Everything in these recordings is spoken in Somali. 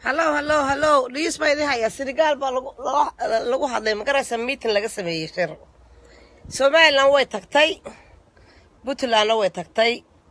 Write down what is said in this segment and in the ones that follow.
hallow hallow hallow dhiis baa idin hayaa senegaal baa lagu lagu- lagu hadlay magaraysa miitin laga sameeyey shir somalilan way tagtay puntlandna way tagtay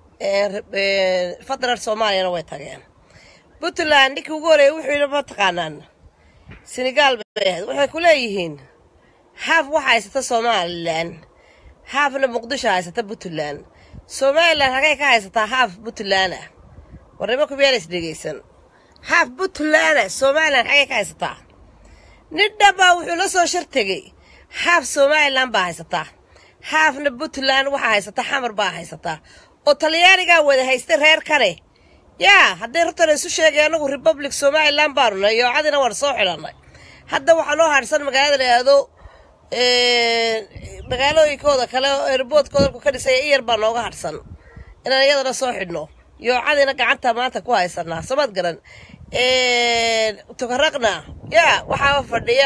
federal soomaaliyana way tageen puntland ninkii ugu horeeyay wuxuu yidhi ma taqaanaan senegaal bay ahayd waxay ku leeyihiin haaf waxa haysata somalilan haafna muqdisho haysata puntland somalilan hagay ka haysataa haaf puntland ah warnimo kumeelays dhegaysan haaf puntland somalilan xagay ka haysataa nin dhanbaa wuxuu la soo shar tegey haaf somalilan baa haysataa haafna puntland waxaa haysataa xamar baa haysataa oo talyaanigaa wada haystay reer kane yaa hadday hortana isu sheegay anagu republic somalilan baanu nahay yoocadina waan soo xidhanay hadda waxaa noo hadhsan magaalada la yidhaahdo magaalooyinkooda kale oo erboodkooda dalku ka dhisay iyar baa nooga hadhsan inaan iyadana soo xidhno yoocadina gacanta maanta ku haysanaa samad garan tukaraqna yaa waxaaba fadhiya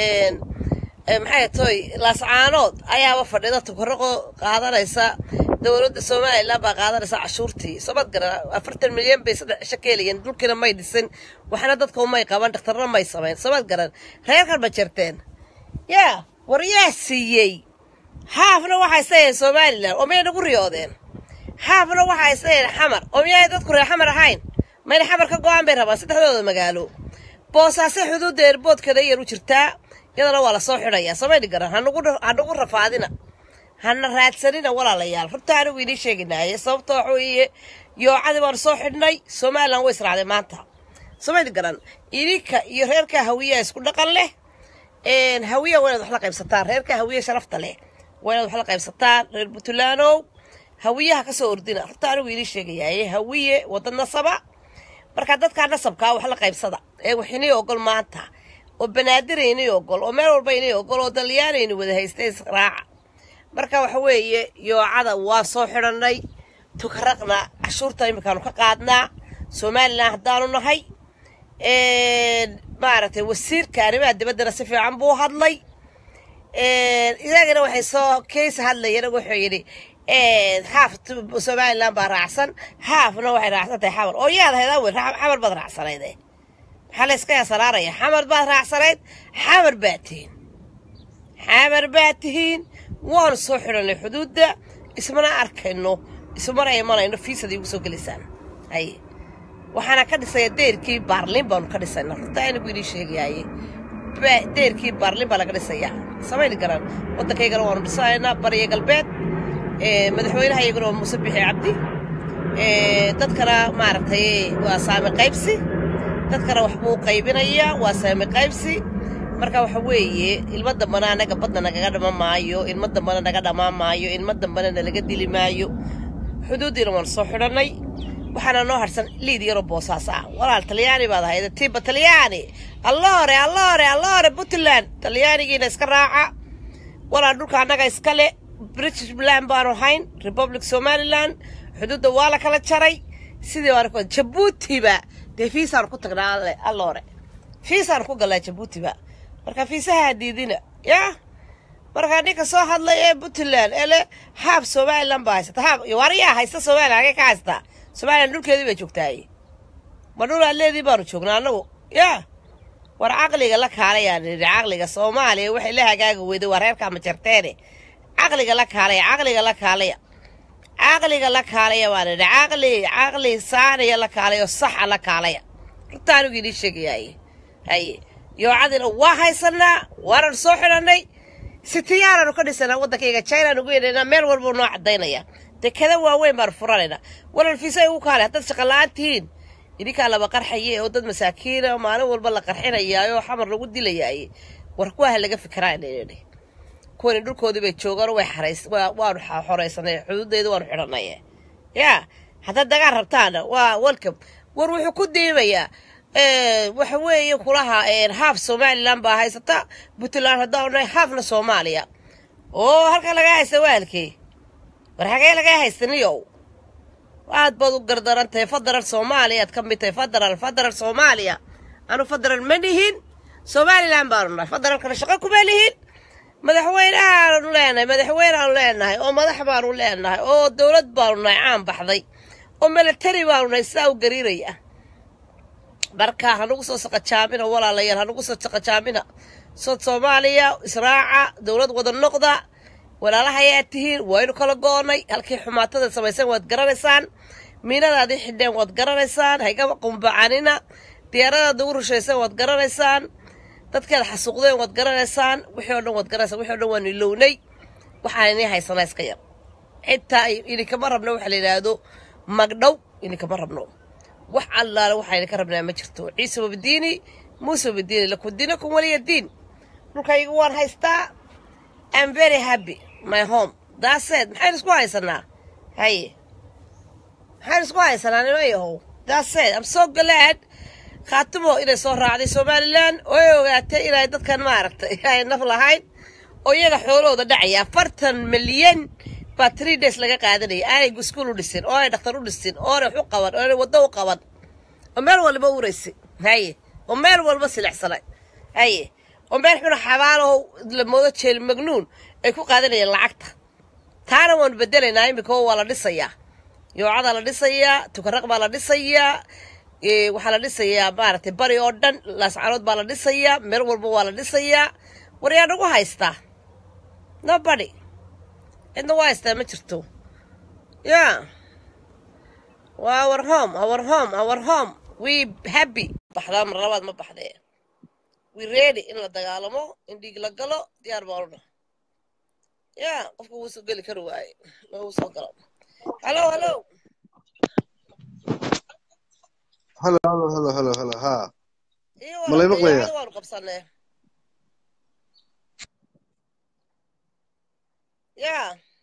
maxay toy laascaanood ayaaba fadhida tukaraqoo qaadanaysa dowladda somalilan baa qaadanaysa cashuurtii samad garan afartan milyan bay saddex cisho ka helayeen dhulkiina may dhisin waxna dadka umay qaban dhakhtarna may samayn samad garan reerkan ma jirteen yaa war yaa siiyey haafna waxay sayeen somalilan oo miyay nagu riyoodeen haafna waxay sayeen xamar oo miyay dadku reer xamar ahayn mayna xamar ka go-aan bay rabaan saddexdooda magaalo boosaase xuduudda eerboodkeeda yar u jirtaa iyadana waa lasoo xidhayaa samayni garan hanagu rafaadina hana raadsanina walaalayaal runta anigu idiin sheeginaaye sababta waxa weeye yoocadii baanu soo xidhnay somalilan way israacday maanta samayni garan idinka iyo reerka hawiyaa isku dhaqan leh hawiya waa inaad wax la qaybsataan reerka hawiya sharafta leh waa inaad wax la qaybsataan reer puntlandow hawiyaha ka soo ordina horta anigu idiin sheegayaaye hawiye wada nasaba marka dadkaa nasabkaa wax la qaybsada ee wax inii ogol maanta oo banaadir inii ogol oo meel walba inii ogol oo dalyaanayni wada haystay israaca marka waxa weeye yoocada waa soo xidhanay tukaraqna cashuurta iminkaanu ka qaadnaa somalilan haddaanu nahay maaragtay wasiirka arrimaha dibaddana si fiican buu hadlay isagana waxay soo keys hadlayeen wuxuu yidhi haaf somalilan baa raacsan haafna waxay raacsan tahay xamar oo yaad ahayd awel xamar baad raacsanayd maxaa la iska yasaraaraya xamar baad raacsanayd xamar baad tihiin xamar baad tihiin waanu soo xidhanay xuduudda ismana arkayno ismana imanayno fiisada igu soo gelaysaan haye waxaana ka dhisaya deerkii baarlin baanu ka dhisayna runta anigu idiin sheegayaaye deerkii baarlin baa laga dhisayaa samayni garan waddankaygana waanu dhisanaynaa bariya galbeed madaxweynaha iyaguna waa muuse bixi cabdi dadkana maaragtay waa saami qaybsi dadkana waxbuu qaybinayaa waa saami qaybsi marka waxa weeye ilmo dambana anaga badna nagaga dhama maayo ilmo dambana naga dhamaan maayo ilmo dambana nalaga dili maayo xuduuddiina waanu soo xidhannay waxaana noo harsan liid yaroo boosaas ah walaal talyaani baad ahayd tiba talyaani alloore alloore alloore puntland talyaanigiina iska raaca walaal dhulka annaga iskale british land baanu hayn republic somaliland xuduudda waa la kala jaray sidii baan ku jabuutiba dee fiisaan ku tagnaa alloore fiisaan ku galnaa jabuutiba marka fiisaha diidina yaa marka ninka soo hadlay ee puntland ee le haab somaliland baa haysata haab wariyaa haysta somaliland hagee ka haysataa somalilan dhulkeedii bay joogtaaye ma dhul aleedii baanu joognaa annagu yaa war caqliga la kaalayaan nidhi caqliga soomaaliya waxay la hagaaga weyday waa reerkaa majarteene caqliga la kaalaya caqliga la kaalaya caqliga la kaalaya baan nidhi caqli caqli saaniya la kaalaya oo saxa la kaalaya runta anigu idiin sheegayaaye haye yoocadina waa haysanaa waanan soo xidhannay sitiyaanaanu ka dhisanaa waddankayga chinaanu ugu yeedhaynaa meel walbuu noo caddaynaya dekada waaweyn baanu furanaynaa walal fiisa ugu kaale haddaad shaqola'aan tihiin idinkaa laba qarxaye oo dad masaakiina maalin walba la qarxinayaayo xamar lagu dilayaaye war kuwa ha laga fikiraanidhi kuwani dhulkoodii bay joogaan way xarays waanu xoraysanay xuduudeeda waanu xidhanay yaa haddaad dagaan rabtaana waa welcome war wuxuu ku diimayaa waxa weeye kulaha haaf somalilan baa haysata puntland haddaanu nahay haafna soomaaliya oo halka laga haysta waalkii war hagee lagaa haystaniyow aad baad u gardaran tahay federal soomaaliya aad ka mid tahay federal federal soomaaliya anu federal ma nihin somalilan baanu nahay federalkana shaqo kuma lihin madaxweynehaanu leenahay madaxweyneaanu leenahay oo madax baanu leenahay oo dowlad baanu nahay caan baxday oo milatari baanu nahay sidaa u gariiraya marka hanugu soo saqajaamina walaalayaal hanugu soo saqajaamina sod soomaaliya israaca dowlad wada noqda walaalahayaa tihiin waynu kala go'onay halkii xumaatada samayseen waad garanaysaan miinadaadii xidheen waad garanaysaan haygaba qumbacanina diyaaradaad ugu rushayseen waad garanaysaan dadkeeda xasuuqdeen waad garanaysaan wixii o dhan waad garanaysaan wixii o dhan waanu ilownay waxaan inii haysanaa iska yar xitaa idinkama rabno waxa la yidhaahdo magdhow idinkama rabno wax allaale waxaa idinka rabnaa ma jirto ciise wabdiini muuse wabdiini lakum diinakum waliya diin dhulkayga waan haystaa am very happy my home daaseed maxaynu isku haysanaa haye maxaynu isku haysanaa nino yahow daaseed am so glad khaatimo inay soo raacday somalilan oo ay ogaatay inay dadkan maaragtay ay naf lahayn oo iyaga xoolahooda dhacaya afartan milyan baa tree days laga qaadanaya aanay iskuul u dhisin oo aanay dhakhtar u dhisin oo aanay wax u qaban oo aanay waddo u qaban oo meel walba uraysa haye oo meel walba silicsanay haye oo meel xuna xabaalaho la moodo jeel magnuun ay ku qaadanayeen lacagta taana waanu bedelaynaa iminka oo waa la dhisayaa yoocadaa la dhisayaa tukaraq baa la dhisayaa waxaa la dhisayaa maaragtay bari oo dhan laascarood baa la dhisayaa meel walba waa la dhisayaa war yaa nagu haystaa nobody cidna waa haystaa ma jirto ya waa our home our home our home we happy baxdaa mar labaad ma baxdee we ready in la dagaalamo in dhiig la galo diyaar baa odhana ya qofka wuu soo geli kari waaye ma uu soo galo hallo hallo halo halo halo halo halo ha iyo Ma lay maqlayaa? walaalayaal waanu qabsanee ya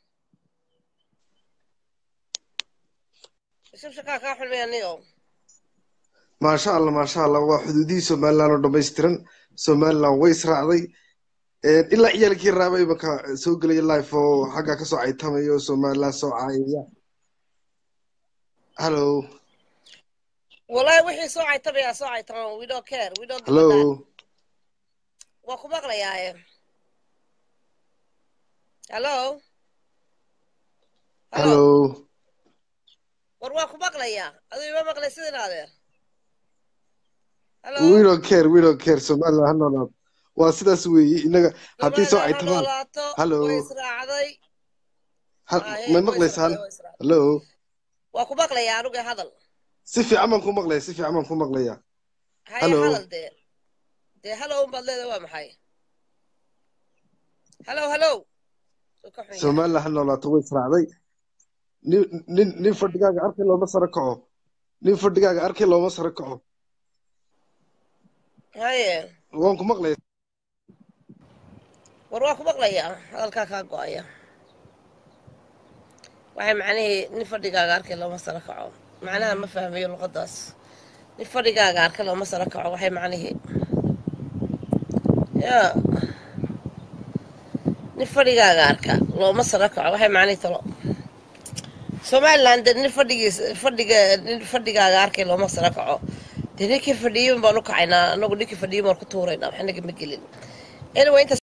shibshakaa kaa xulmaya niyo maasha allah maasha allah waa xuduudihii somaliland oo dhammaystiran somaliland way israacday ilaa ciyaalkii raaba imanka soo gelaya life oo xagga kasoo caytamaya oo somaliland soo caayaya halo wallahi wixii soo caytamaya soo caytama we don't care we don't give a halo damn. waa ku maqlayaaye hallo halo war waa ku maqlayaa aduu ima maqlay sidin adeer hallo we don't care we don't care somaliland ha noolaado waa sidaas weeye inaga haddii soo Somaliland ha caytamaan noolaato Hallo. way israacday ha- Ah, hey, may way maqlaysaan israacday, way israacday. halo waa ku maqlayaa anuga hadal si fiican baan ku maqlaya si fiican baan ku maqlaya haye Hallo. hadal dee dee hallow unbaad leedahay waa maxay hallow hallow Soo ka xun yahay. somaliland ha noolaato way israacday nin nin nin fadhigaaga arkay looma saro kaco nin fadhigaaga arkay looma saro kaco haye waan ku maqlaya war waa ku maqlayaa hadalkaa kaa go-aya waxay macnihii nin fadhigaaga arkay looma saro kaco macnaha ma fahmayo luqadaas nin fadhigaaga arkay looma saro kaco waxay macnihii ya nin fadhigaaga arka looma saro kaco waxay macnihii talo somaliland dee nin fadhigiis fadhiga nin fadhigaaga arkay looma saro kaco dee ninkii fadhiyey baan u kacaynaa anagu ninkii fadhiyey baan ku tuuraynaa wax naga ma gelin anyway inta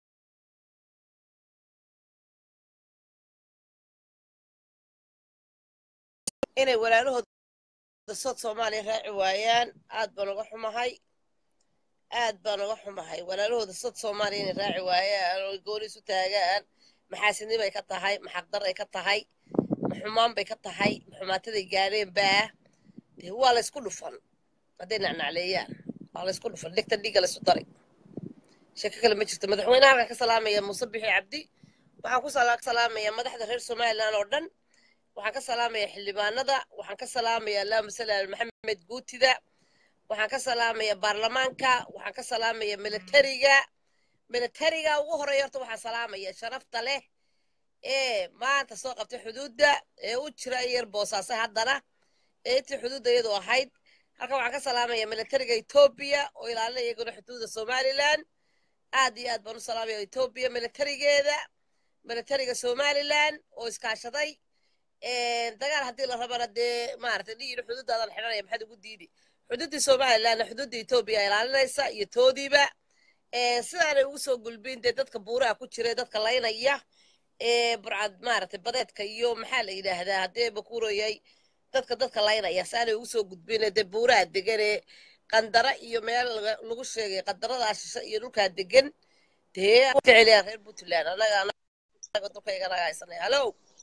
inay walaalahooda sood soomaaliya raaci waayaan aad baan uga xumahay aad baan uga xumahay walaalahooda sood soomaaliya inay raaci waayaan oo gooni isu taagaan maxaasidnimo ay ka tahay maxaqdar ay ka tahay maxumaan bay ka tahay maxumaataday gaadheen baa dee waa la ysku dhufan hadday nacnacleeyaan waa la ysku dhufan dhegta dhiigga la isu daray sheeko kale ma jirto madaxweynaha halkan ka salaamaya muuse bixi cabdi waxaan ku sala- salaamaya madaxda reer somaliland oo dhan waxaan ka salaamaya xildhibaanada waxaan ka salaamaya allahuma salli ala maxamed guutida waxaan ka salaamaya baarlamaanka waxaan ka salaamaya militariga militariga ugu horeeya horta waxaan salaamaya sharafta leh ee maanta soo qabtay xuduudda ee u jira yar boosaase haddana ee intii xuduudda iyadu ahayd halkan waxaan ka salaamaya militariga etoobiya oo ilaalinaya iyaguna xuduudda somaliland aad iyo aad baan u salaamaya etoobiya militarigeeda militariga somaliland oo iskaashaday dagaal haddii la rabana dee maaragtay dhiyina xuduuddaadan xidhanaya maxaad ugu diidi xuduuddii somalilandna xuduudda etoobiya ilaalinaysa iyo toodiiba sidaanay ugu soo gulbin dee dadka buuraha ku jira ee dadka laynaya ee burcad maaragtay badeedka iyo maxaa la yidhaahdaa haddee bakuurayay dadka dadka laynaya saanay ugu soo gudbin dee buuraha deganee qandara iyo meel laga- lagu sheegay qandaradaa shishe iyo dhulkaa degan dee aan jeceliyaa reer puntland anaga anaga dulkayga anaga haysanay hallow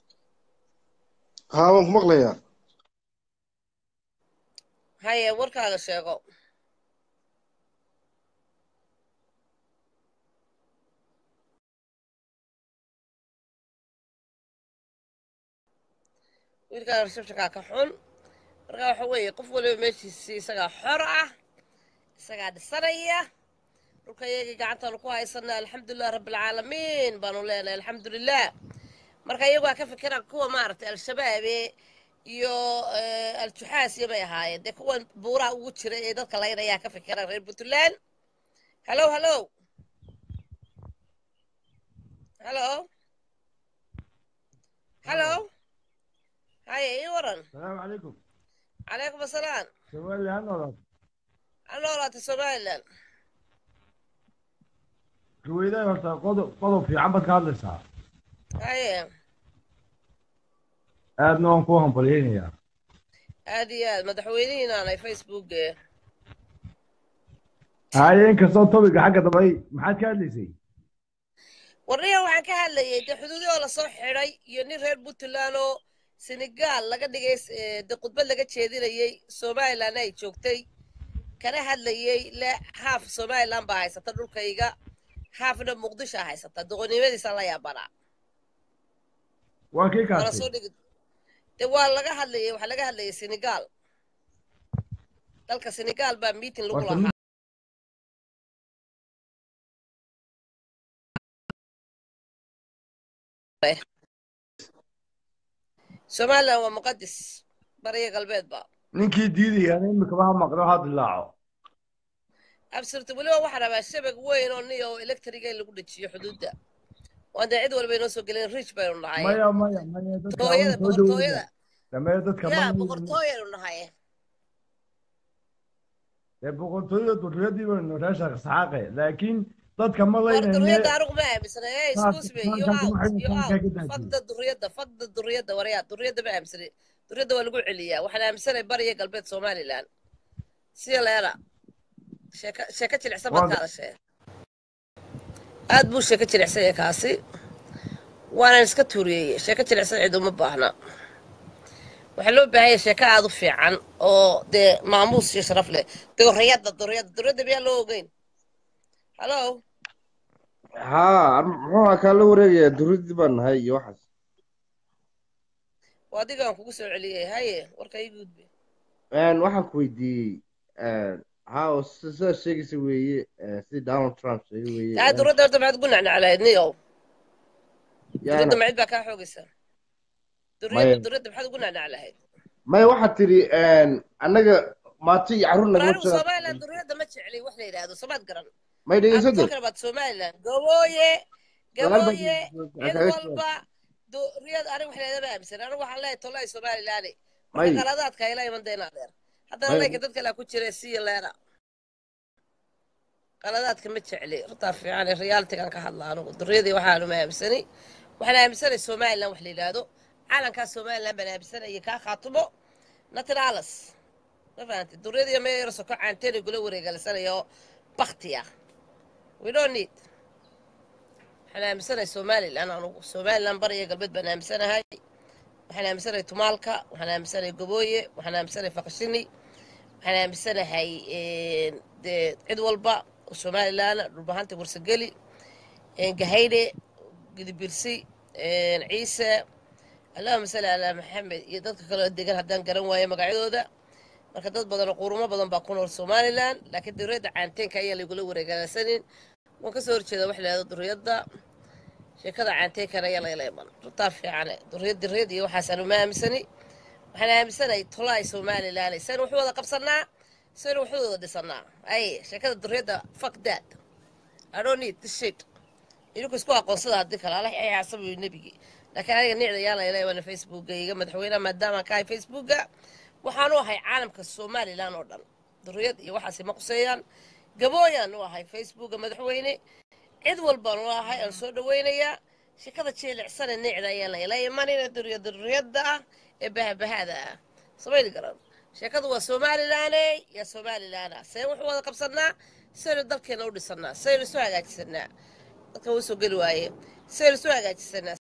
haa waan ku maqlayaa haye warkaaga sheego wiilkaan receptionkaa ka xun marka waxa weeye qof waliba meeshiisii isagaa xor ah isagaa dhisanaya dhulka iyagii gacantaanu ku haysana alxamdulilah rabbilcaalamiin baanu leenahay alxamdulilah marka iyagu waa ka fikiraan kuwa maaragtay al-shabaabe iyo eh, al-juxaasiya bay ahaayeen dee kuwan buuraha ugu jira ee dadka laynayaa ka fikiraan reer puntland hallow hallow hallow hallow haye ii waran السلام عليكم calaykum asalaam سؤال لي عنه an noolaatay somalilan كويدا horta qodob qodob fiican baad ka hadlaysaa haye aadna waan kuu hambalyaynayaa aad iyo aad madaxweynihiinaanay facebook haye inkastoo topiga xagga dambay maxaad ka hadlaysay warniya waxaan ka hadlayay dee xuduudii oo lasoo xidhay iyo nin reer puntland oo senegal laga dhigay eh, dee khudbad laga jeedinayey somalilan ay joogtay kana hadlayey le haaf somalilan baa haysata dhulkayga haafna muqdisho haysata doqonnimadiisa la yaabanaa waa kii waana kaasay soo dhigi dee waa laga hadlayay waxaa laga hadlayay senegal dalka senegal baa meeting lagu Horta lahaa somalilan waa muqadis bariya galbeedba ninkii diidayaan imikaba ha maqlo ha dilaaco absurta weliba waxaa rabaa shabag weyn oo niyo electriga in lagu dhejiyo xuduudda waan dee cid walba inoo soo gelin rich baynu nahay maya maya maya dadka boqortooyada ama soo boqortooyada dhaweynaya damee dadka yaa ma boqortooyaynu nahay dee boqortooyada durriyadii baynu reesha saxaaqe laakiin dadka ma war laynayne duriyadda anigu ma aaminsana ee excuse me you Taas- out taas- you taas- out taas- fagda duriyadda fagda duriyadda waryaa duriyadda ma aaminsani duriyadda waa lagu celiyaa waxaan aaminsanay bariya galbeed somalilan siya leena sheeka sheeka jilicsan baad ka hadashee aad buu sheeka jilicsan yahay kaasi waanan iska tuuriyeeyey sheeka jilicsan cid uma baahna waxaa loo baahan yahay sheeko aad u fiican oo dee maamuus iyo sharaf leh duriyadda duriyadda duriyadda miyaa loo ogeyn hallo haa muxuu ahaa kaa la wareegayaa duridii baan nahay iyo waxaas waa adigaan kugu soo celiyey haye warka ii gudbe Een, waxaan ku weydiiyey haa oo si- sidaad sheegaysa weeye eh, sidii donald trump sheegay weeye aa duriyadda horta maxaad ugu nacnaclahayd niyow yaana duriyadda macid baa kaa xoogaysa duriyadda Maya. duriyadda maxaad ugu nacnaclahayd maya waxaad tiri een, annaga maati iyo carruur war nagama anigu jira somaliland duriyadda ma jecli wax la yidhaahdo samaad garan may dhegeyso I'm de talking about somaliland gabooye Gadaal baa gabooye aan cid kaaga walba duriyad aniga wax leedama aaminsan anigu waxaan leeyahay tolay somaliland May. marka qaladaadka ila iman dayna dheer haddana May. leyka dad kale ku jira siya leena qaladaadka ma jecli runtaa fiican ee realitigan ka hadla anigu duriyadii waxaanu ma aaminsani waxaan aaminsanay somaliland wax la yidhaahdo calankaa somaliland baan aaminsanaya kaa khaatumo natinalas ma fahanti duriyadii meel yar soko caanteena gula wareegalisanayo baktiya we don't need waxaan aaminsanahay somaliland anugu somaliland bariya galbeed baan aaminsanahay waxaan aaminsanahay tumaalka waxaan aaminsanahay gabooye waxaan aaminsanahay faqashini waxaan aaminsanahay dee cid walba oo somaliland dhulbahanta warsageli gahaydhe gidibirsi ciise allahuma salli calaa maxamed iyo dadka kaleo degan haddaan garan waayo magacyadooda marka dad badan oo qurumo badan baa ku nool somaliland laakiin duriyadda caanteenka ayaan lagula wareegalasanin waan kasoo horjeeda wax lahahdo duriyadda sheekada caanteenkana ayaa lagala iman runtaa fiicane duriyad duriyad iyo waxaasaan uma aaminsani waxaan aaminsanahay tolaay somaliland saynu wax wada qabsanaa saynu wax wada dhisanaa ay sheekada duriyadda fuck that i don't need this shit idinku isku aqoonsada haddii kale allah ay xaasabayo nebigii laakiin aniga nicda yaan la ilaahwana facebooka iga madaxweynaha maadaama ka ahay facebooka waxaanu ahay caalamka somaliland oo dhan duriyad iyo waxaasi ma quseeyaan gabooyaan u ahay facebooka madaxweyne cid walbaan u ahay aan soo dhawaynayaa sheekada jeelicsane nicda ayaan la ila imanayna duriyada duriyadda ah ee bahabahaada ah samayni garan sheekadu waa somalilaney iyo somalilana see wuxuu wada qabsanaa saynu dalkeena u dhisanaa saynu isu hagaajisanaa dadka wuu soo geli waaye saynu isu hagaajisanaa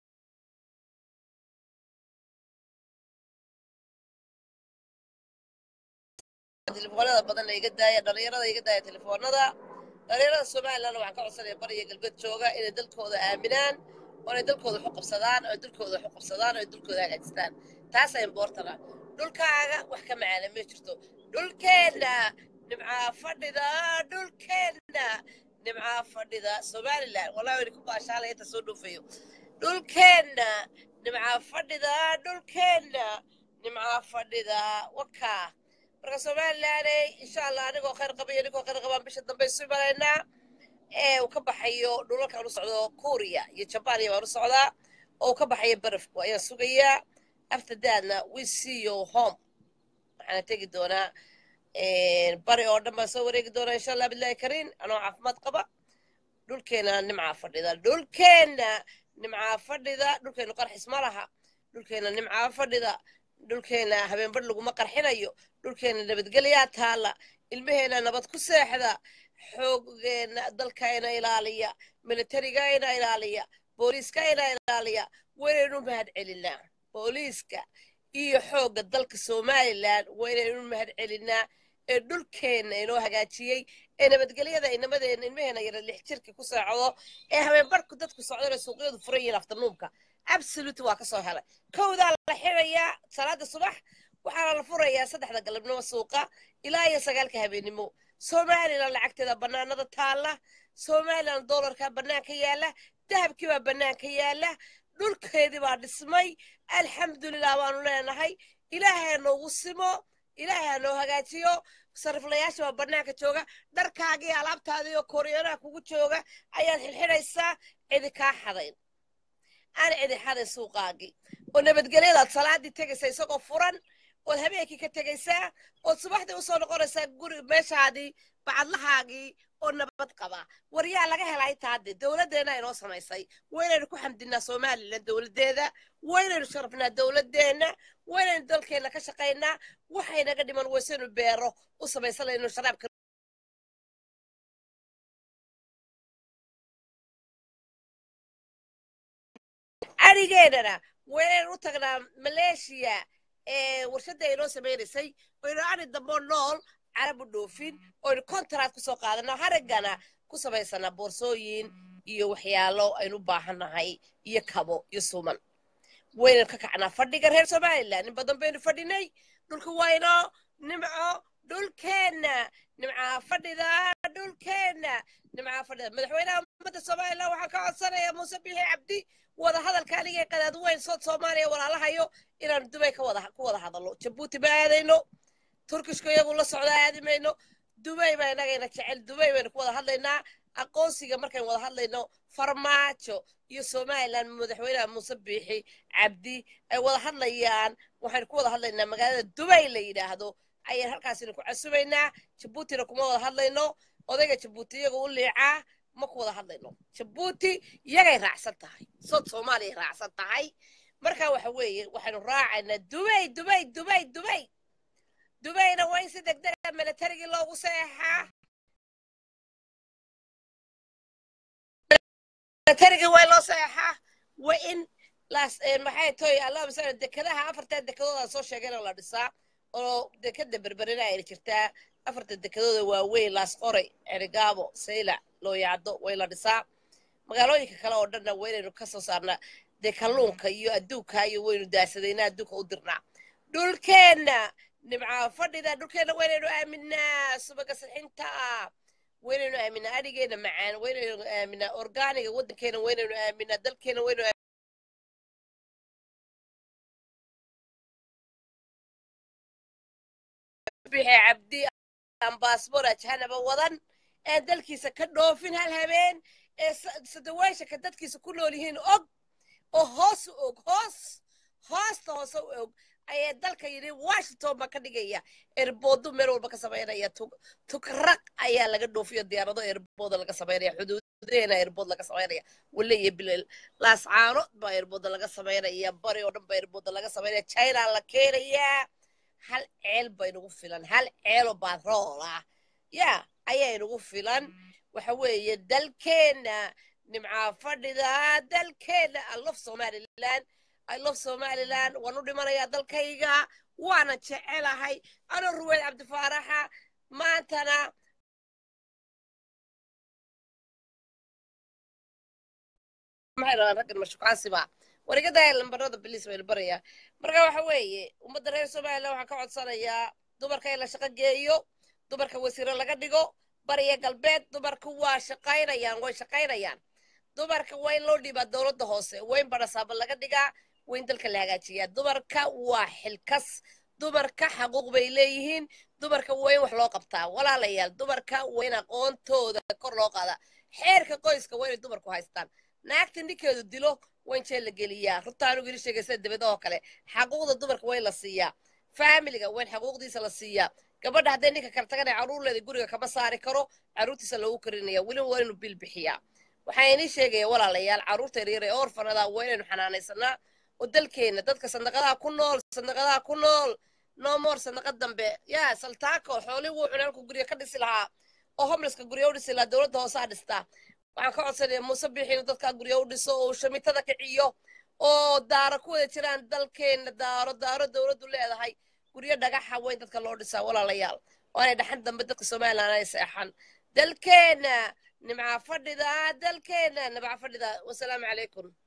telefoonada badan iga daaya dhalinyarada iga daaya telefoonada dhalinyarada somalilan waxaan ka codsanaya bariya galbeed jooga inay dalkooda aaminaan oo inay dalkooda waxu qabsadaan oo dalkooda waxu qabsadaan oo dalkooda hagaajistaan taasaa importana dhulkaaga wax ka macaana ma jirto dhulkeenna nimcaa fadhida dhulkeenna nimcaa fadhida somalilan wallahi wayna ku baashaalaya inta soo dhuufayo dhulkeenna nimcaa fadhida dhulkeenna nimcaa fadhida wakaa marka somalilaney insha allah anigoo khayr qaba iyo anigoo khayr qabaan bisha dambe isu imanaynaa ee uu ka baxayo dhulalkaan u socdo kuuriya iyo jabaan iyo baan u socdaa oo uu ka baxayo barafku ayaan sugayaa after daadna we see you home waxaana tegi doonaa bari oo dhan baan soo wareegi doonaa insha allah bilahi kariin anoo caafimaad qaba dhulkeena nimcaa fadhida dhulkeena nimcaa fadhida dhulkeenu qarxis ma laha dhulkeena nimcaa fadhida dhulkeena habeenbar laguma qarxinayo dhulkeena nabadgelyaa taalla ilmaheena nabad ku seexda xoogeena dalkayna ilaaliya militarigayna ilaaliya booliiskayna ilaaliya waynaynu mahad celinaa booliiska iyo xoogga dalka somalilan waynaynu mahad celinaa ee dhulkeenna inoo hagaajiyey ee nabadgelyada inamadeenna ilmaheena yara lix jirka ku seexdo ee habeenbarku dadku socdana suuqyadu furan yihiin afternuumka absolute waa ka soo helay kowdaa la xirayaa salaada subax waxaana la furayaa saddexda galabnimo suuqa ilaa iyo sagaalka habeennimo somalilan lacagteeda bannaanada taalla somalilan doolarkaa bannaanka yaalla dahabkii baa bannaanka yaalla dhulkeedii baa dhismay alxamdulilah baanu leenahay ilaahay noogu simo ilaahay ha noo hagaajiyo sariflayaasha baa bannaanka jooga dharkaagii alaabtaadii oo kooriyanaha kugu jooga ayaad xilxidhaysaa cidi kaa xadayn aan cidi xadayn suuqaagii oo nabadgelyadaad salaadii tegaysa isagoo furan ood habeenkii ka tegaysaa ood subaxdii usoo noqonaysaa guri meeshaadii bacadlahaagii oo nabad qaba waryaa laga helay taade dowladdeena inoo samaysay waynaynu ku xamdinaa somalilan dowladdeeda waynaynu sharafnaa dowladdeena waynaynu dalkeenna ka shaqaynaa waxaynaga dhiman waysaynu beero u samaysanayno sharaabka arigeennana waynaynu u tagnaa maleeshiya ee warshadda inoo samaynaysay waynu ari dambo nool carab u dhoofin oynu contract kusoo qaadana haraggana ku samaysanaa boorsooyin iyo waxyaalo aynu u baahannahay iyo kabo iyo suman waynaynu ka kacnaa fadhiga reer somalilan in badan baynu fadhinay dhulka wayno nimco dhulkeenna nimcaa fadhida dhulkeenna nimcaa fadhida madaxweynaha ummadda somalilan waxaan ka codsanayaa muuse bixi cabdi wada hadalka anigee qadaad weyn sood soomaaliya walaalahayo inaanu dubay ka wada ku wada hadalno jabuuti ma aadayno turkishka iyagu la socda aadi mayno dubay baa inagayna jecel dubay baynu ku wada hadlaynaa aqoonsiga markaynu wada hadlayno farmaajo iyo somalilan madaxweynaha muuse biixi cabdi ay wada hadlayaan waxaynu ku wada hadlaynaa magaalada dubay la yidhaahdo ayaan halkaasina ku casubaynaa jabuutina kuma wada hadlayno odayga jabuuti iyaga u liicaa ma ku wada hadlayno jabuuti iyagay raacsan tahay sood soomaaliya raacsan tahay marka waxa weeye waxaynu raacaynaa dubay dubay dubay dubay dubayna waa in si degdega militarigii loogu seexaa militarigii waa in loo seexaa waa in laas maxay toy allahuma sala dekadaha afartan dekadooda soo sheegayna la dhisaa oo dekada berberina ayna jirtaa afarta dekadooda waaweyn laas qoray erigaabo saylac looyacdo way la dhisaa magaalooyinka kale oo dhanna waa inaynu ka soo saarnaa dee kalluunka iyo adduunka iyo waynu daasadaynaa adduunka u dirnaa dhulkeenna nimcaa fadhida dhulkeenna waynaynu aaminaa subaga sixinta waynaynu aaminaa adhigeena macaan waynaynu aaminaa orgaaniga waddankeena waynaynu aaminaa dalkeena waynu bixi cabdi aan baasboor ajahanaba wadan aan dalkiisa ka dhoofin hal habeen ee sadawaashanka dadkiisa ku nool yihiin og oo hoos u og hoos hoosta hoose u og ayaa dalka yidhi washington baa ka dhigaya erboodo meel walba ka samaynaya tugraq ayaa laga dhoofiyo diyaarado erbooda laga samaynaya xuduudaheena erbood laga samaynaya wale iyo bilal laascaano baa erbooda laga samaynaya bari oo dhan baa erbooda laga samaynaya china la keenayaa hal ceel baynagu filan hal ceelo baadrool ah yaa ayaynagu filan waxa weeye dalkeenna nimcaa fadhida dalkeenna i love somaliland i love somaliland waan u dhimanayaa dalkayga waana jecelahay anoo ruweyd cabdifaaraxa maantana maxay rabaan raggan mashukaansiba warigadaaya lambarada biliis baynu barayaa marka waxa weeye ummadda reer somaliland waxaan ka codsanayaa dumarka in la shaqo geeyo dumarka wasiiro laga dhigo bariya galbeed dumarku waa shaqaynayaan way shaqaynayaan dumarka waa in loo dhiibaa dowladda hoose waa in barasaaba laga dhigaa waa in dalka la hagaajiyaa dumarka waa xilkas dumarka xaquuq bay leeyihiin dumarka waa in wax loo qabtaa walaalayaal dumarka waa in aqoontooda kor loo qaadaa xeerka qoyska waa inay dumarku haystaan naagta ninkeedu dilo waa in jeel la geliyaa runta anugu ili sheegaysa dibada oo kale xaquuqda dumarka waa in la siiyaa faamiliga waa in xaquuqdiisa la siiyaa gabadha hadday ninka kala taganay caruurleeda guriga kama saari karo caruurtiisa loogu karinaya weliba waa inuu bil bixiyaa waxaa inii sheegaya walaalayaal caruurta yaryar ee orfanada waa inaynu xanaanaysanaa oo dalkeenna dadka sandaqadaha ku nool sandaqadaha ku nool no more sandaqad dambe yaa saltaako xoolii wuu cunaalku guryo ka dhisi lahaa oo homelesska guryo u dhisi lahaa dowladda hoosaa dhistaa waxaan ka codsanaya muuse biixi inuu dadkaa guryo u dhiso oo shamitada kiciyo oo daaro ku wada jiraan dalkeenna daaro daaro dowladdu leedahay guryo dhagaxa weyn dadka loo dhisaa walaalayaal oo aanay dhaxan dambe dadka somaliland ay seexan dalkeenna nimcaa fadhida dalkeenna nimcaa fadhida wasalaamu calaykum